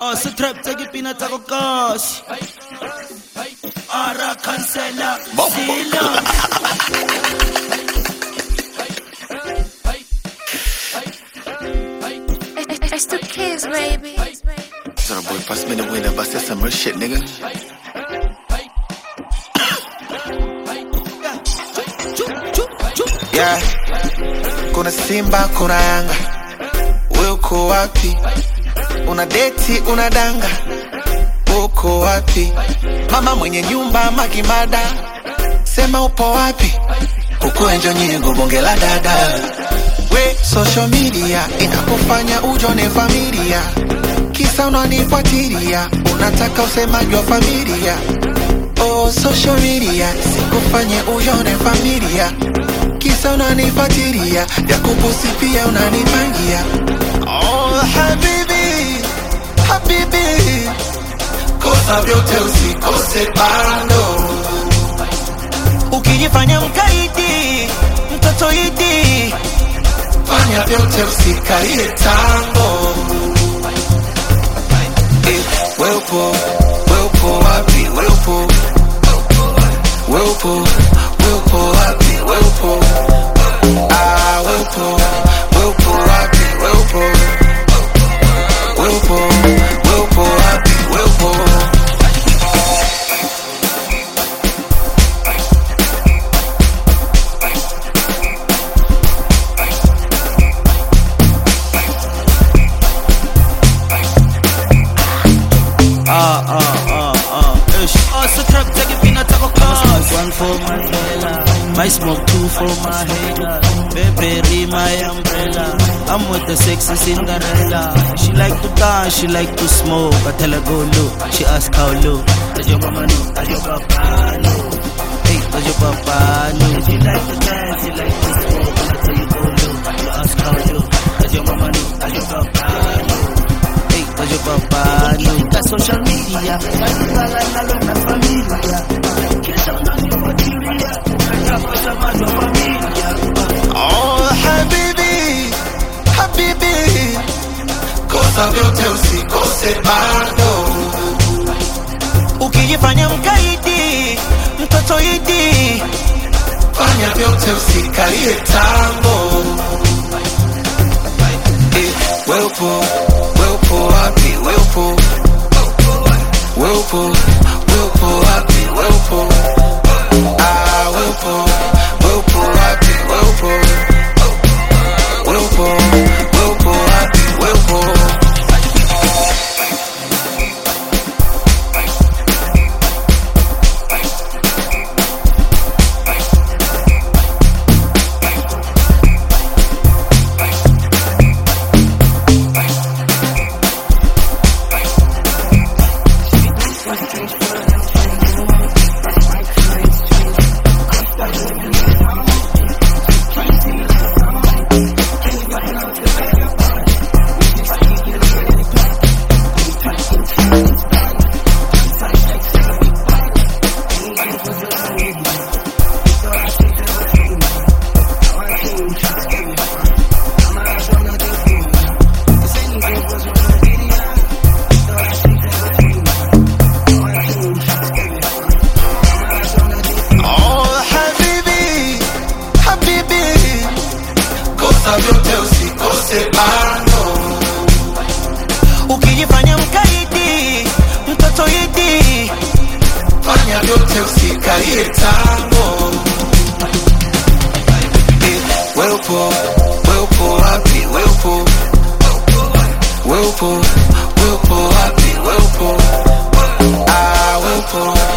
Oh, se trap tsa ke pina tsa ko kasi. Ara cancela. Sila. It's the kids, baby. So boy, pass me the winner, but that's some real shit, nigga. Yeah. Kuna Simba, kuna Yanga, wewe uko wapi? Una deti, una danga, uko wapi? Mama mwenye nyumba Magimada, sema upo wapi? Huku enjo nyingo bonge la dada we social media inakufanya ujone familia, kisa unanifuatilia, unataka usemaji wa familia. Oh, social media sikufanye ujone familia, kisa unanifuatilia, ya kupusi pia unanipangia. Oh, habibi, habibi, kosa vyote usikose bando Ukijifanya mkaidi, mtoto idi. fanya vyote usikalie tango. Eh, wewe upo, wewe upo wapi? Wewe upo, wewe upo, wewe upo wapi? Wewe upo, ah, wewe upo, wewe upo wapi? Wewe upo, wewe upo, wewe upo wapi? Wewe upo Ah, ah, ah, ah. Ish. Oh, se trap tsa ke pina tsa ko kasi. One for my fella. My smoke two for my hater. Baby, my umbrella. I'm with the sexy Cinderella. She like to dance, she like to smoke. I tell her go low. She ask how low. Does your mama know? Does your papa know? Hey, does your papa know? She like to dance, she like to smoke. I tell you go low. You ask how low. Does your mama know? Does your papa know? Hey, does your papa know? Ukifika social media, walibala nalo na familia. Kisha unanifuatilia, unataka samani wa familia. Oh, habibi, habibi, kosa vyote usikose bado. Ukijifanya mkaidi, mtoto idi. Fanya vyote usikalie tango. Eh, wewe upo, wewe upo wapi? Wewe upo, wewe upo, wewe upo wapi? Wewe upo, ah, wewe upo, wewe upo wapi? Wewe upo, wewe upo, wewe upo wapi? Wewe upo Oh, habibi, habibi, kosa vyote usikose bando. Ukijifanya mkaidi, mtoto idi. Fanya vyote usikalie tango. Eh, Wewe upo, wewe upo wapi? Wewe upo, wewe upo, wewe upo wapi? Wewe upo, ah, wewe upo,